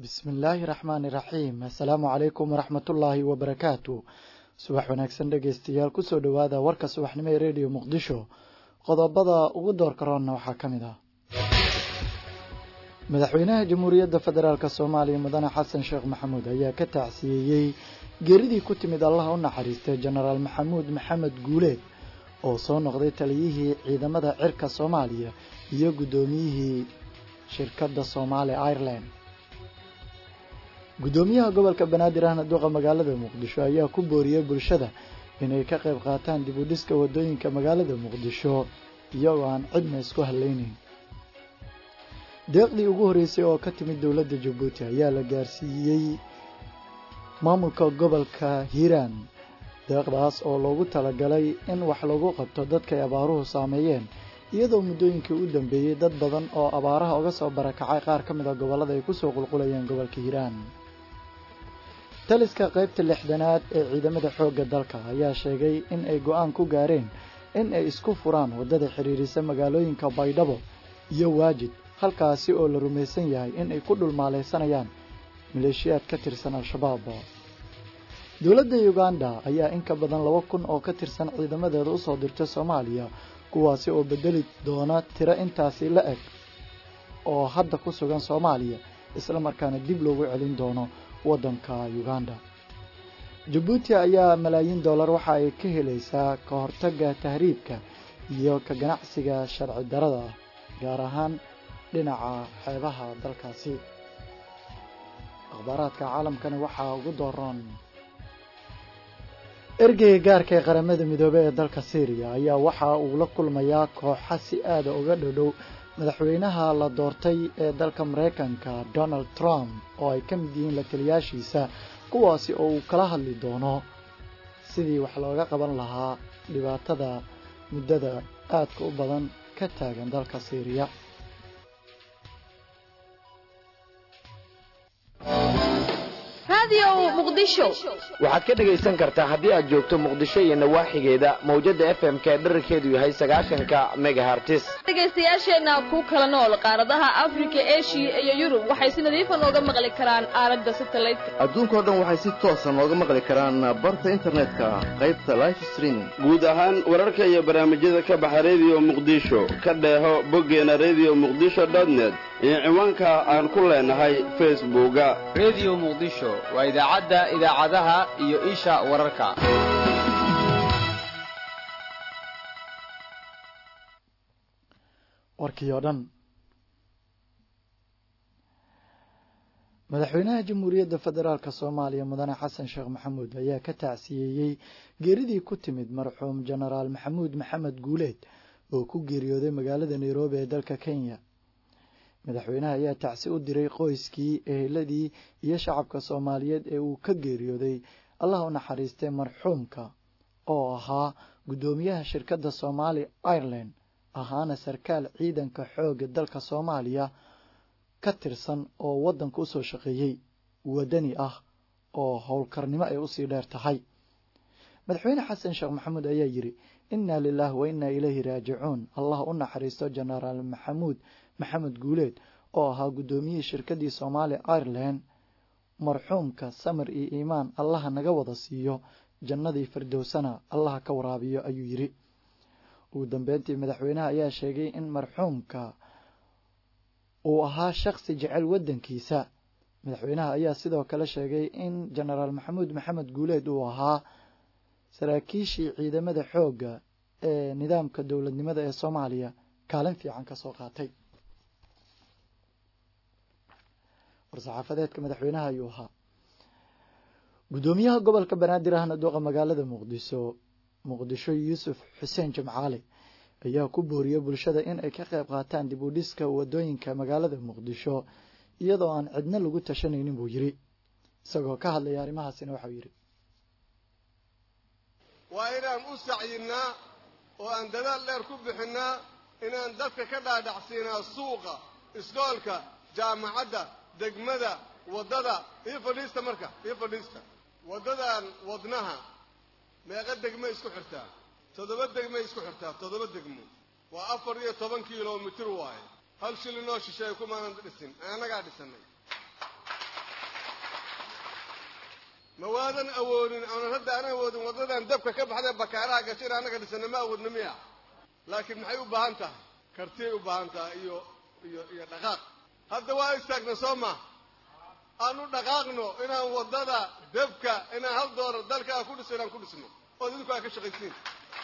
bismi illaahi raxmaani raxiim assalaamu calaykum waraxmatullaahi wabarakaatu subax wanaagsan dhegeystayaal kusoo dhowaada warka subaxnimo ee rediyo muqdisho qodobada ugu doorka roonna waxaa ka mid ah madaxweynaha jamhuuriyadda federaalk soomaaliya mudane xasan sheekh maxamuud ayaa ka tacsiyeeyey geeridii ku timid allaha u naxariistay jenaraal maxamuud maxamed guuleed oo soo noqday taliyihii ciidamada cirka soomaaliya iyo guddoomiyihii shirkadda soomaali ireland guddoomiyaha gobolka banaadir ahna duqa magaalada muqdisho ayaa ku booriyey bulshada inay ka qayb qaataan dib u dhiska waddooyinka magaalada muqdisho iyagoo aan cidna isku hallaynayn deeqdii ugu horreysay oo ka timid dowladda jabuuti ayaa la gaarsiiyey maamulka gobolka hiiraan deeqdaas oo loogu talagalay in wax lagu qabto dadkay abaaruhu saameeyeen iyadoo muddooyinkii u dambeeyey dad badan oo abaaraha uga soo barakacay qaar ka mid a gobollada ay kusoo qulqulayeen gobolka hiiraan taliska qaybta lixdanaad ee ciidamada xoogga dalka ayaa sheegay in ay go-aan ku gaareen in ay isku furaan waddada xidhiirisa magaalooyinka baydhabo iyo waajid halkaasi oo la rumaysan yahay in ay ku dhulmaaleysanayaan maleeshiyaad ka tirsan al-shabaab dowladda uganda ayaa in ka badan laba kun oo ka tirsan ciidamadeeda usoo dirtay soomaaliya kuwaasi oo bedeli doona tiro intaasi la eg oo hadda ku sugan soomaaliya isla markaana dib loogu celin doono waddanka uganda jabuuti ayaa malaayiin dollar waxa ay ka helaysaa ka hortagga tahriibka iyo ka ganacsiga sharci darada ah gaar ahaan dhinaca xeebaha dalkaasi akhbaaraadka caalamkana waxaa ugu dooran ergeyga gaarka ee qaramada midoobey ee dalka syriya ayaa waxa uu la kulmayaa kooxa si aada uga dhodhow madaxweynaha la doortay ee dalka maraykanka donald trump oo ay ka mid yihiin la taliyaashiisa kuwaasi oo uu kala hadli doono sidii wax looga qaban lahaa dhibaatada muddada aadka u badan ka taagan dalka syriya waxaad ka dhegaysan kartaa haddii aad joogto muqdisho iyo nawaaxigeeda mawjada f m ka dherarkeedu yahay sagaashanka megahartis dhegaystayaasheenna ku kala nool qaaradaha afrika eshiya iyo yurub waxay si nadiifa nooga maqli karaan aalada satelliteka adduunkao dhan waxay si toosa nooga maqli karaan barta internetka qaybta life streaming guud ahaan wararka iyo barnaamijyada ka baxa rediyo muqdisho ka dheeho boggeena rediyo muqdisho dotnet iyo ciwaanka aan ku leenahay facebooka rediyo muqdisho waa idaacadda idaacadaha iyo isha wararka warkii oo dhan madaxweynaha jamhuuriyadda federaalk soomaaliya mudane xasan sheekh maxamuud ayaa ka tacsiyeeyey geeridii ku timid marxuum jenaraal maxamuud maxamed guuleed oo ku geeriyooday magaalada nairobi ee dalka kenya madaxweynaha ayaa tacsi u diray qoyskii eheladii iyo shacabka soomaaliyeed ee uu ka geeriyooday allah u naxariistay marxuumka oo ahaa guddoomiyaha shirkadda soomaali ireland ahaana sarkaal ciidanka xoogga dalka soomaaliya ka tirsan oo waddanka usoo shaqeeyey wadani ah oo howlkarnimo ay usii dheer tahay madaxweyne xasan sheekh maxamuud ayaa yidhi innaa lilaah wa innaa ilayhi raajicuun allah u naxariisto jenaraal maxamuud maxamed guuleed oo ahaa guddoomiyihii shirkaddii soomaali ireland marxuumka samir iyo iimaan allaha naga wada siiyo jannadii firdowsana allaha ka waraabiyo ayuu yidhi ugu dambeyntii madaxweynaha ayaa sheegay in marxuumka uu ahaa shakhsi jecel waddankiisa madaxweynaha ayaa sidoo kale sheegay in jenaraal maxamuud maxamed guuleed uu ahaa saraakiishii ciidamada xoogga ee nidaamka dowladnimada ee soomaaliya kaalin fiican ka soo qaatay war-saxaafadeedka madaxweynaha ayuu ahaa guddoomiyaha gobolka banaadir ahna duqa magaalada muqdisho muqdisho yuusuf xuseen jimcaale ayaa ku booriyey bulshada in ay ka qayb qaataan dib u dhiska waddooyinka magaalada muqdisho iyadoo aan cidna lagu tashanaynin buu yidhi isagoo ka hadlaya arrimahaasina waxau yidhi waa inaan u sacyinnaa oo aan dadaal dheer ku bixinnaa inaan dadka ka dhaadhacsiinaa suuqa iskoolka jaamacadda degmada waddada io fadhiista marka io fadhiista waddadan wadnaha meeqa degmay isku xirtaa toddoba degmay isku xirtaa toddoba degmo waa afar iyo toban kilomitir waaye hal shilinoo shisheeye kumaanan dhisin annagaa dhisannay ma waadan awoodin aanan hadda aan awoodin waddadan dabka ka baxdee bakaaraha gashin annaga dhisana ma awoodna miya laakiin maxay u baahan tahay kartiyay u baahan tahay iyo iyo iyo dhaqaaq hadda waa istaagna soo ma aan u dhaqaaqno inaan waddada dabka inaan hal doolar dalka aan ku dhisno inaan ku dhisno oo idinku aa ka shaqaysiin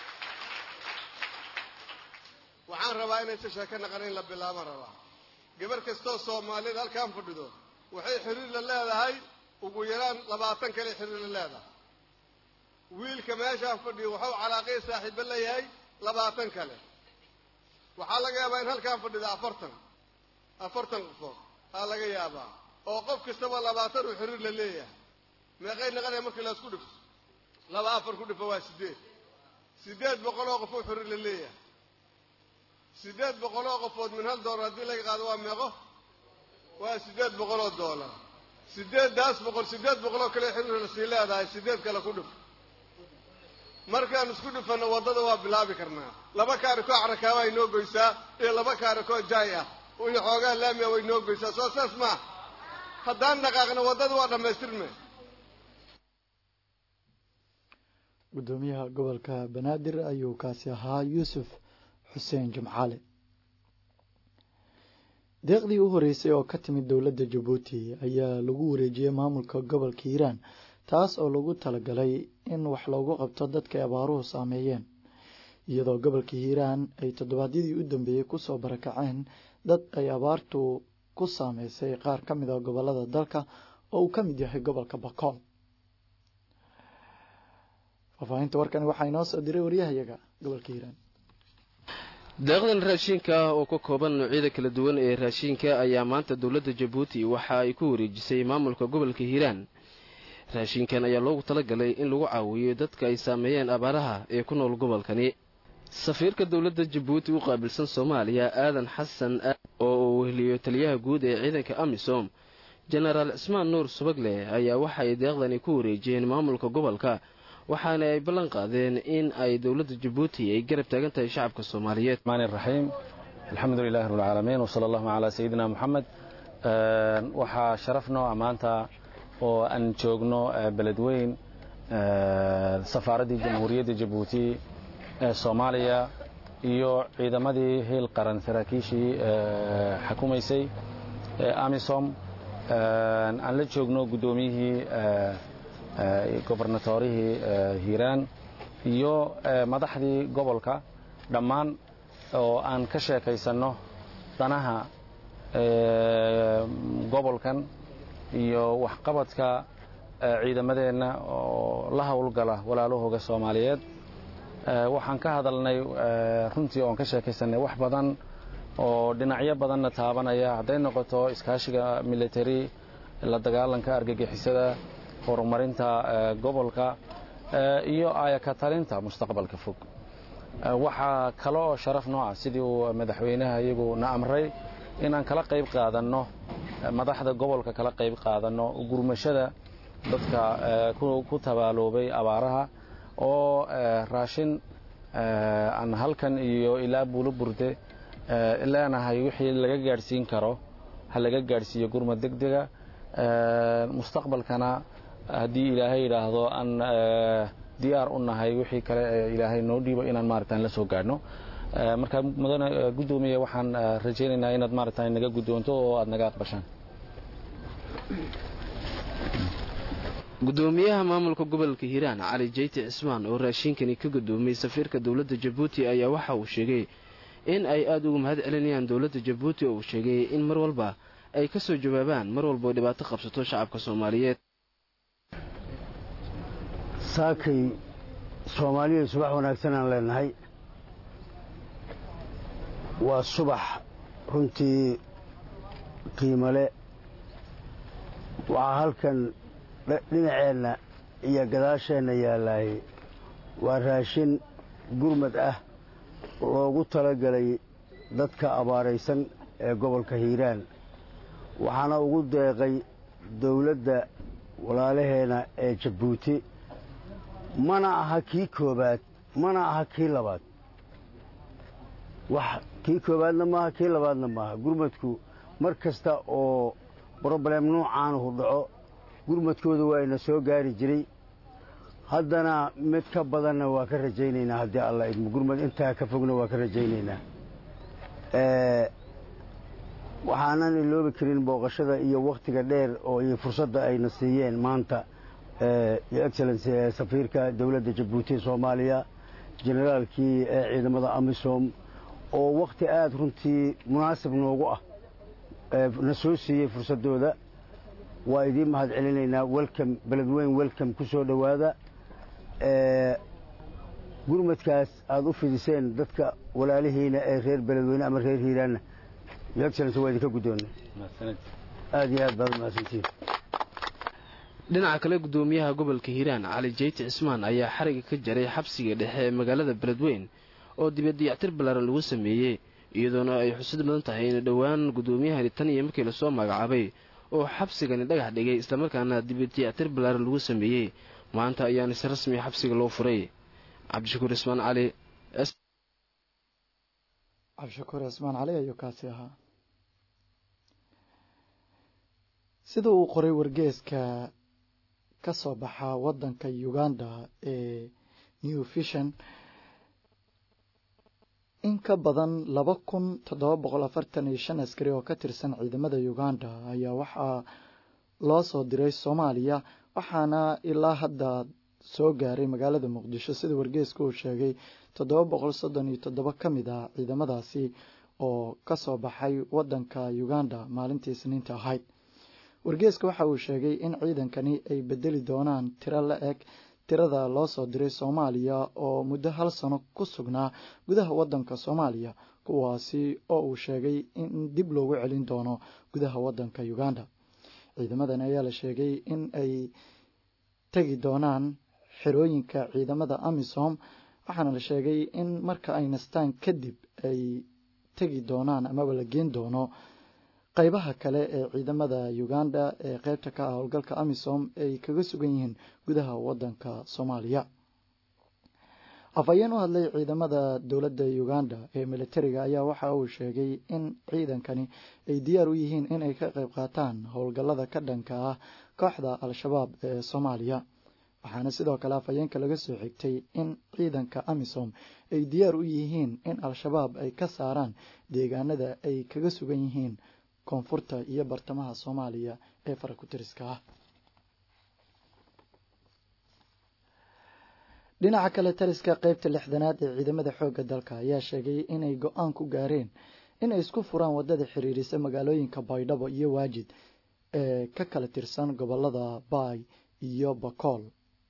waxaan rabaa inaysa sheeko naqan in la bilaabaan rabaa gabar kastoo soomaaliyeed halkaan fadhido waxay xiriir la leedahay ugu yaraan labaatan kale xiriir la leedahay wiilka meeshaan fadhiyo wuxuu calaaqay saaxiibo leeyahay labaatan kale waxaa laga yaabaa in halkaan fadhido afartan afartan qofood aa laga yaabaa oo qof kastaba labaatan uu xiriir la leeyahay meeqay naqanaya markii laisku dhifto laba afar ku dhifo waa sideed sideed boqol oo qof uu xiriir la leeyahay sideed boqol oo qofood min hal doolar haddii laga qaado waa meeqo waa sideed boqol oo doolar sideeddaas boqol sideed boqol oo kale xiriir la sii leedahay sideed kale ku dhif markaan isku dhifanno waddada waa bilaabi karnaa laba kaarikoo carakaaba ay noo goysaa iyo laba kaarikoo jaay ah iyo xoogaa laamiya way noo goysaa soo saas maa haddaan dhaqaaqno waddada waa dhammaystirme guddoomiyaha gobolka banaadir ayuu kaasi ahaa yuusuf xuseen jimcaale deeqdii u horeysay oo ka timid dowladda jabuuti ayaa lagu wareejiyey maamulka gobolka hiiraan taas oo lagu talagalay in wax loogu qabto dadka abaaruhu saameeyeen iyadoo gobolka hiiraan ay toddobaadyadii u dambeeyey kusoo barakaceen dad ay abaartu ku saameysay qaar ka mid a gobolada dalka oo uu ka mid yahay gobolka bakool faahfaahinta warkani waxaa inoo soo diray waryahayaga gobolka hiiraan deeqdan raashiinka ah oo ka kooban noocyada kala duwan ee raashiinka ayaa maanta dowladda jabuuti waxa ay ku wareejisay maamulka gobolka hiiraan raashinkan ayaa loogu talagalay in lagu caawiyo dadka ay saameeyeen abaaraha ee ku nool gobolkani safiirka dowladda jabuuti u qaabilsan soomaaliya aadan xasan oo uu weheliyo taliyaha guud ee ciidanka amisom jenaraal cismaan nuur subagle ayaa waxa ay deeqdani ku wareejiyeen maamulka gobolka waxaana ay ballan qaadeen in ay dowladda jabuuti ay garab taagan tahay shacabka soomaaliyeed raxiim alxamdu lilahi rabbilcaalamiin wsala allahuma calaa sayidina moxamed waxaa sharaf nooca maanta oo aan joogno beledweyn safaaraddii jamhuuriyadda jabuuti ee soomaaliya iyo ciidamadii hiil qaran saraakiishii xukumaysay ee amisom aan la joogno guddoomiyihii gobarnatorihii hiiraan iyo madaxdii gobolka dhammaan oo aan ka sheekaysanno danaha gobolkan iyo waxqabadka ciidamadeenna oo la howlgala walaalahooga soomaaliyeed waxaan ka hadalnay runtii oon ka sheekaysanay wax badan oo dhinacyo badanna taabanaya hadday noqoto iskaashiga military la dagaalanka argagixisada horumarinta gobolka iyo ayaka talinta mustaqbalka fog waxaa kale oo sharaf nooca sidii uu madaxweynaha iyagu na amray inaan kala qayb qaadanno madaxda gobolka kala qayb qaadanno gurmashada dadka ku tabaaloobay abaaraha oo raashin aan halkan iyo ilaa buulo burde leenahay wixii laga gaadhsiin karo ha laga gaadhsiiyo gurmad degdega mustaqbalkana haddii ilaahay yidhaahdo aan diyaar u nahay wixii kale ee ilaahay noo dhiibo inaan maaragtaan la soo gaadhno marka mudane guddoomiye waxaan rajaynaynaa inaad maaragtaan naga guddoonto oo aad naga aqbashaan guddoomiyaha maamulka gobolka hiiraan cali jeyti cismaan oo raashiinkani ka guddoomiyey safiirka dowladda jabuuti ayaa waxa uu sheegay in ay aada ugu mahad celinayaan dowladda jabuuti oo uu sheegay in mar walba ay ka soo jawaabaan mar walba oo dhibaato qabsato shacabka soomaaliyeed saakay soomaaliya subax wanaagsan aan leenahay waa subax runtii qiimole waxaa halkan dhinaceenna iyo gadaasheenna yaalaay waa raashin gurmad ah loogu talagelay dadka abaaraysan ee gobolka hiiraan waxaana ugu deeqay dawladda walaalaheena ee jabuuti mana aha kii koobaad mana aha kii labaad wax kii koobaadna maaha kii labaadna maaha gurmadku mar kasta oo broblem nuucaanuhu dhaco gurmadkooda waa ina soo gaari jiray haddana mid ka badanna waa ka rajaynaynaa haddii alla idmo gurmad intaa ka fogna waa ka rajaynaynaa waxaanan iloobi karin booqashada iyo wakhtiga dheer oo iyo fursadda ayna siiyeen maanta yo excellency ee safiirka dowladda jabuuti ee soomaaliya generaalkii ee ciidamada amisom oo wakhti aada runtii munaasib noogu ah na soo siiyey fursaddooda waa idiin mahad celinaynaa welcom beledweyn welcom ku soo dhowaada gurmadkaas aada u fidiseen dadka walaalihiina ee reer beledweyne ama reer hiiraanna yo excellency waa idinka guddoonnay aada iyo aad baad umahadsantihin dhinaca kale guddoomiyaha gobolka hiiraan cali jeyti cismaan ayaa xariga ka jaray xabsiga dhexe ee magaalada beledweyn oo dibadiyactir ballaaran lagu sameeyey iyadoona ay xusid mudan tahay in dhowaan guddoomiyahani tan iyo markii lasoo magacaabay oo xabsigani dhagax dhigay islamarkaana dibadiyactir ballaaran lagu sameeyey maanta ayaana si rasmi xabsiga loo furay cabdishakuur ismaan cali cabdishakuur cismaan cali ayuu kaasi ahaa sida uu qoray wargeeska ka soo baxa waddanka uganda ee new vision in ka badan laba kun toddoba boqol afartan iyo shan askari oo ka tirsan ciidamada uganda ayaa waxaa loo soo diray soomaaliya waxaana ilaa hadda soo gaaray magaalada muqdisho sida wargeeska uu sheegay toddoba boqol soddon iyo toddoba ka mid ah ciidamadaasi oo ka soo baxay waddanka uganda maalintii isniinta ahayd wargeeska waxa uu sheegay in ciidankani ay bedeli doonaan tiro la eg tirada loo soo diray soomaaliya oo muddo hal sano ku sugnaa gudaha waddanka soomaaliya kuwaasi oo uu sheegay in dib loogu celin doono gudaha waddanka uganda ciidamadan ayaa la sheegay in ay tegi doonaan xerooyinka ciidamada amisom waxaana la sheegay in marka ay nastaan kadib ay tegi doonaan amaba la geen doono qaybaha kale ee ciidamada uganda ee qeybta ka ah howlgalka amisom ay kaga sugan yihiin gudaha wadanka soomaaliya afhayeen u hadlay ciidamada dowladda uganda ee militariga ayaa waxa uu sheegay in ciidankani ay diyaar u yihiin inay ka qayb qaataan howlgallada ka dhanka ah kooxda al-shabaab ee soomaaliya waxaana sidoo kale afhayeenka laga soo xigtay in ciidanka amisom ay diyaar u yihiin in al-shabaab ay ka saaraan deegaanada ay kaga sugan yihiin koonfurta iyo bartamaha soomaaliya ee farakutiriska ah dhinaca kale taliska qeybta lixdanaad ee ciidamada xoogga dalka ayaa sheegay inay go-aan ku gaareen inay isku furaan wadada xiriirisa magaalooyinka baydhabo iyo waajid ee ka kala tirsan gobolada baay iyo bakool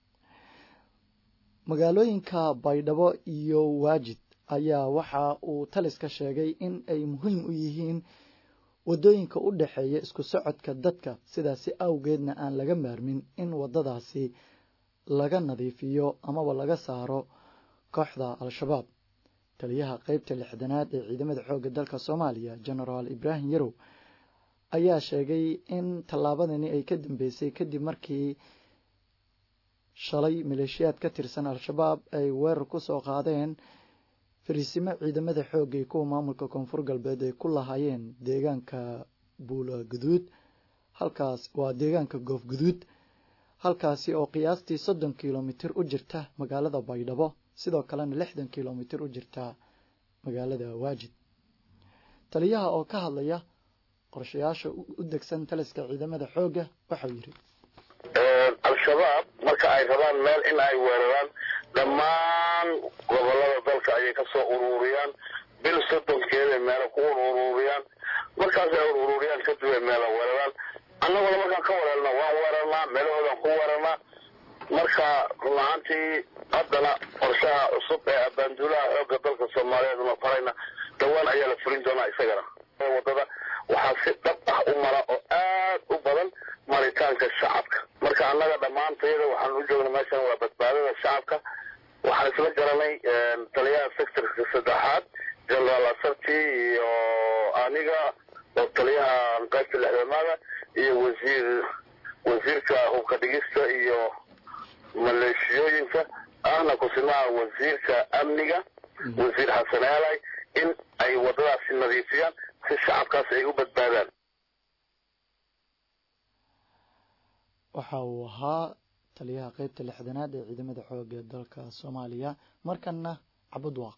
magaalooyinka baydhabo iyo waajid ayaa waxa uu taliska sheegay in ay muhiim u yihiin wadooyinka u dhexeeya isku socodka dadka sidaasi awgeedna aan laga maarmin in wadadaasi laga nadiifiyo amaba laga saaro kooxda al-shabaab taliyaha qeybta lixdanaad ee ciidamada xoogga dalka soomaaliya genaraal ibraahim yarow ayaa sheegay in tallaabadani ay ka dambeysay kadib markii shalay maleeshiyaad ka tirsan al-shabaab ay weerar ku soo qaadeen fariisimo ciidamada xoogga iyo kuwa maamulka koonfur galbeed ay ku lahaayeen deegaanka buula guduud halkaas waa deegaanka goof guduud halkaasi oo qiyaastii soddon kilomitir u jirta magaalada baydhabo sidoo kalena lixdan kilomitir u jirta magaalada waajid taliyaha oo ka hadlaya qorshayaasha u degsan taliska ciidamada xoogga waxau yidhi al-shabaab marka ay rabaan meel in ay weeraraan dhammaan gobolada dalka ayay ka soo ururiyaan bil soddonkeeday meelo ku ururiyaan markaasay ururiyaan kadib ay meela weeraraan annaguna markaan ka weerarna waan weerarnaa meelahoodaan ku weerarnaa marka run ahaantii haddana qorshaha cusub ee abaanduulaha xoogga dalka soomaaliyeed una farayna dhowaan ayaa la fulin doonaa isagana wadada waxaa si dhab ah u mara oo aad u badan maritaanka shacabka marka annaga dhammaantayada waxaan u joogna meeshan waa badbaadada shacabka waxaan isla garanay taliyaha sectorka saddexaad generaal asarti iyo aniga oo taliyaha qaybta lixdamaada iyo wasiir wasiirka hubka dhigista iyo maleeshiyooyinka ahna kusimaha wasiirka amniga wasiir xasan eelay in ay wadadaasi nadiifiyaan si shacabkaas ay u badbaadaan waxa uu ahaa taliyaha qeybta lixdanaad ee ciidamada xooga dalka soomaaliya markana cabudwaaq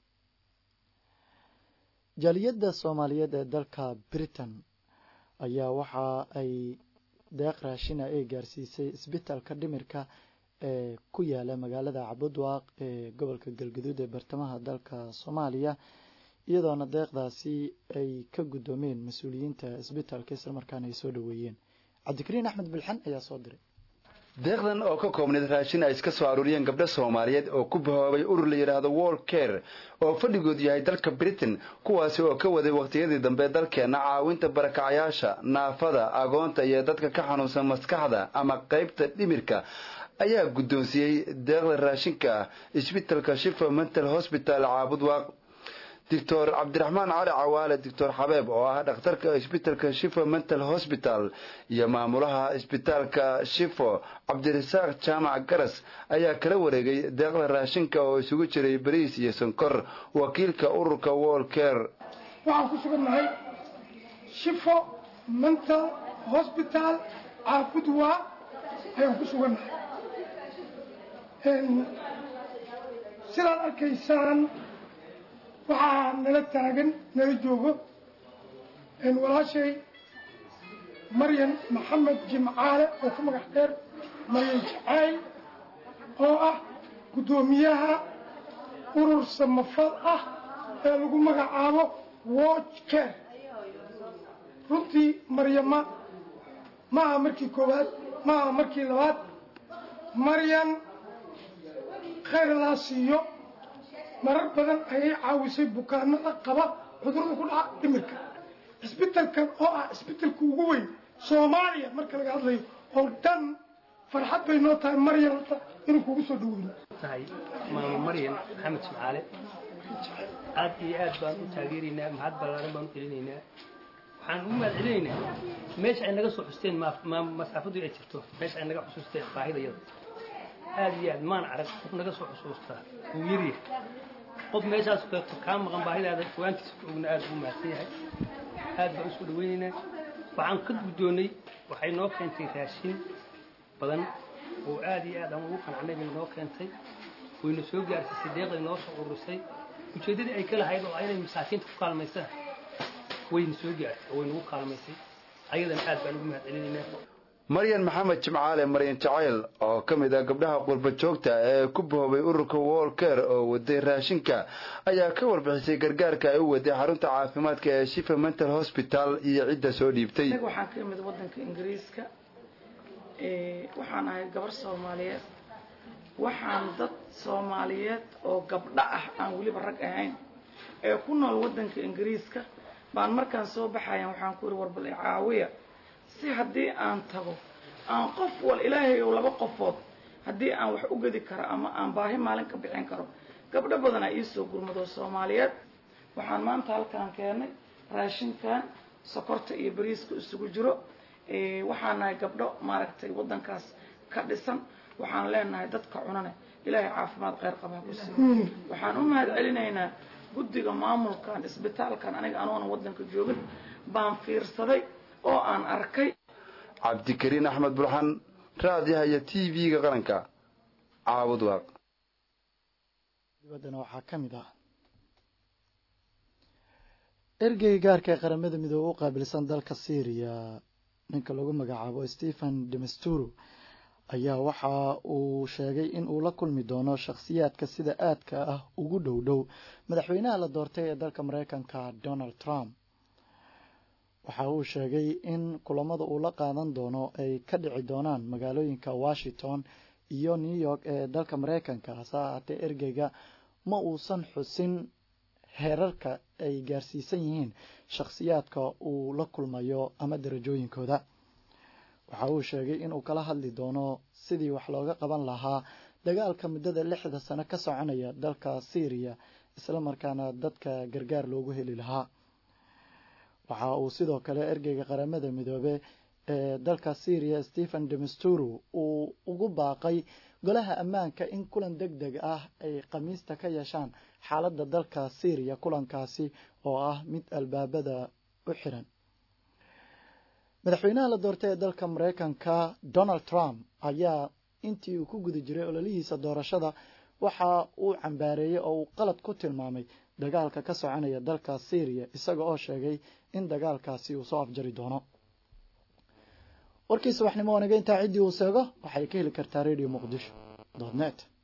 jaaliyadda soomaaliyeed ee dalka britain ayaa waxa ay deeq raashina ay gaarsiisay isbitaalka dhimirka ee ku yaala magaalada cabudwaaq ee gobolka galgaduud ee bartamaha dalka soomaaliya iyadoona deeqdaasi ay ka guddoomeen mas-uuliyiinta isbitaalka islamarkaana ay soo dhoweeyeen cabdikariin axmed bilxan ayaa soo diray deeqdan oo ka koobneyd raashin ay iska soo aruuriyeen gabdho soomaaliyeed oo ku bahoobay urur la yidhaahdo wall care oo fadhigoodu yahay dalka britain kuwaasi oo ka waday wakhtiyadii dambe dalkeenna caawinta barakacayaasha naafada agoonta iyo dadka ka xanuunsan maskaxda ama qaybta dhimirka ayaa guddoonsiiyey deeqda raashinka ah isbitalka shifa mental hosbital caabudwaaq doctor cabdiraxmaan cali cawaale doctor xabeeb oo ah dhakhtarka isbitalka shifo mental hosbital iyo maamulaha isbitaalka shifo cabdirasaaq jaamac garas ayaa kala wareegay deeqda raashinka oo isugu jiray bariis iyo sonkor wakiilka ururka wall care waxaan ku sugannahay shifo mental hosbital caabudwa ayaan ku sugannahay sidaad arkaysaan waxaa nala taagan nala joogo walaashay maryan maxamed jimcaale oo ku magax dheer maryan jacayl oo ah guddoomiyaha urur samafal ah ee lagu magacaabo watch care runtii maryama ma aha markii koowaad ma aha markii labaad maryan khayr laa siiyo marar badan ayay caawisay bukaanada qaba cudurada ku dhaca dhimirka cisbitalkan oo ah cisbitalka ugu weyn soomaaliya marka laga hadlayo oo dhan farxad bay noo tahay maryan horta inuu kugu soo dhaweyno tahay maamo maryan maxamed jimcaale aad iyo aad baan u taageeraynaa mahad ballaaran baan u celinaynaa waxaan ugu mahad celinaynaa meesha ay naga soo xusteen masaafadu ay jirto meesha ay naga xusuusteen baahidayada aad iyo aad maan arag qof naga soo xusuustaa wuu yaryahay qof meeshaas kaa maqan baahidaada fogaantiisa ku ogna aad ugu mahadsan yahay aad baan usoo dhaweynaynaa waxaan ka guddoonnay waxay noo keentay raashin badan oo aad iyo aad aan ugu qancnay bay noo keentay wayna soo gaarsiisay deeqday noo soo ururisay ujeeddadii ay ka lahayd oo inay masaakiinta ku kaalmaysaan wayna soo gaartay oo waynagu kaalmaysay ayadana aad baan ugu mahad celinaynaa maryan maxamed jimcaale maryan jacayl oo ka mid ah gabdhaha qurba joogta ee ku bahoobay ururka wall care oo waday raashinka ayaa ka warbixisay gargaarka ay u waday xarunta caafimaadka ee shifa mental hosbital iyo cidda soo dhiibtay waxaan ka imid wadanka ingiriiska waxaan ahay gabar soomaaliyeed waxaan dad soomaaliyeed oo gabdho ah aan weliba rag ahayn ee ku nool wadanka ingiriiska baan markaan soo baxayan waxaan ku yidhi warbal caawiya si haddii aan tago aan qof wal ilaahay ou laba qofood haddii aan wax u gedi karo ama aan baahi maalin ka bixin karo gabdho badanaa iisoo gurmado soomaaliyeed waxaan maanta halkaan keenay raashinkan sokorta iyo bariiska isugu jiro waxaan nahay gabdho maaragtay waddankaas ka dhisan waxaan leenahay dadka cunane ilaahay caafimaad kheyr qabaa ku siiyo waxaan u mahad celinaynaa guddiga maamulkan isbitaalkan aniga anoona waddanka joogin baan fiirsaday oo aan arkay cabdikariin axmed burxan raadiyaha iyo t v-ga qaranka caabud waaq dibaddana waxaa ka mid ah ergeyga gaarka ee qaramada midoobe u qaabilsan dalka syriya ninka lagu magacaabo stephen demasturo ayaa waxa uu sheegay in uu la kulmi doono shakhsiyaadka sida aadka ah ugu dhow dhow madaxweynaha la doortay ee dalka mareykanka donald trump waxa uu sheegay in kulamada uu la qaadan doono ay ka dhici doonaan magaalooyinka washington iyo new york ee dalka mareykanka hase ahaatee ergeyga ma uusan xusin heerarka ay gaarsiisan yihiin shakhsiyaadka uu la kulmayo ama darajooyinkooda waxa uu sheegay inuu kala hadli doono sidii wax looga qaban lahaa dagaalka muddada lixda sano ka soconaya dalka syriya isla markaana dadka gargaar loogu heli lahaa waxa uu sidoo kale ergeyga qaramada midoobe ee dalka syriya stephen demasturo uu ugu baaqay golaha ammaanka in kulan deg deg ah ay khamiista ka yeeshaan xaaladda dalka syriya kulankaasi oo ah mid albaabada u xiran madaxweynaha la doortay ee dalka maraykanka donald trump ayaa intii uu ku guda jiray ololihiisa doorashada waxa uu cambaareeyey oo uu qalad ku tilmaamay dagaalka ka soconaya dalka syriya isaga oo sheegay in dagaalkaasi uu soo afjari doono warkii subaxnimo wanaga intaa ciddii uu seego waxay ka heli kartaa radio muqdisho net